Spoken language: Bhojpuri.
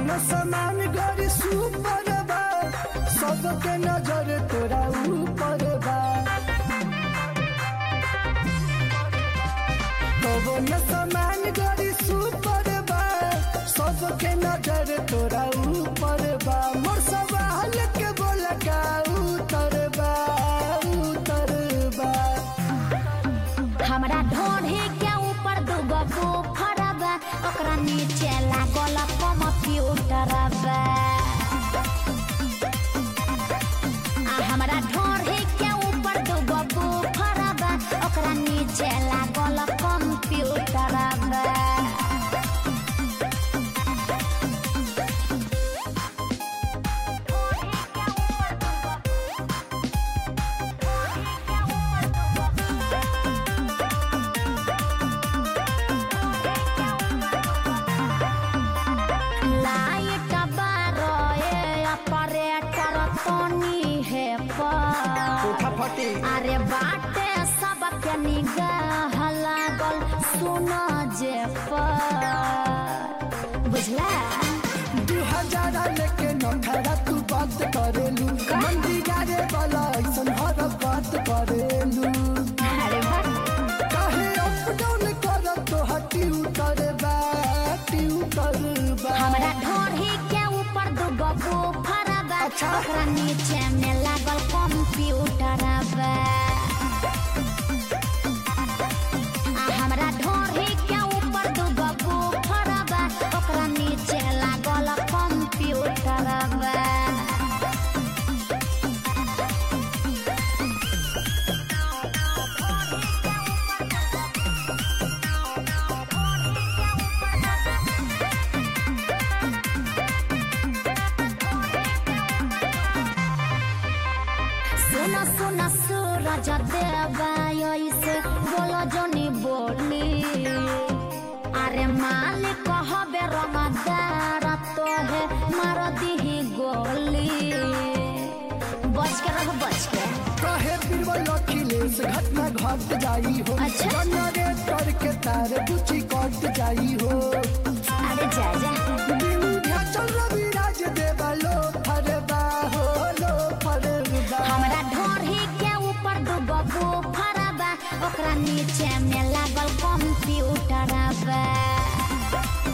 कवन समान गरी सुपर बा सबके नजर तोरा ऊपर बा कवन समान गरी सुपर बा सबके नजर तोरा ऊपर बा मोर सवाल के बोल का उतर बा उतर बा हमरा ढोढ़े के ऊपर दूगो बुफर बा ओकरा नीचे लागल कंप्यूटर बा आ हमरा ढोढ़े के ऊपर दूगो बुफर बा ओकरा नीचे लागल कंप्यूटर बा लाइट बारोए ऑपरेटर तोनी है पर उठा फटी अरे बाटे सबके निगाह लागल सुन जे पर बुझला दू हजार लेके नखरा तू बात करेलू मंदिरा रे वाला ऐसन हर बात करेलू अरे वाह काहे अप डाउन कर तो हटी उतर बा टी उतर बा हमरा ढोढ़ी के ऊपर दूगो बुफर बा अच्छा। ओकरा नीचे में लागल कंप्यूटर बा आ हमरा ढोढ़ी के ऊपर दूगो बुफर बा ओकरा नीचे लागल कंप्यूटर बा सुन सुन सूरज देवा ऐसे बोलो जनी बोली अरे मालिक हबे रंगदार तो है मार दीही गोली बच के रहो बच के काहे बीरबल अखिलेश घटना घट जाई हो अच्छा। जनरेटर के तार बुची कट जाई हो अरे जा जा विंध्याचल रविराज देवा लो फरबा हो लो फरबा हमरा ढोढ़ी के ऊपर दूगो बुफर बा ओकरा नीचे में लागल कंप्यूटर बा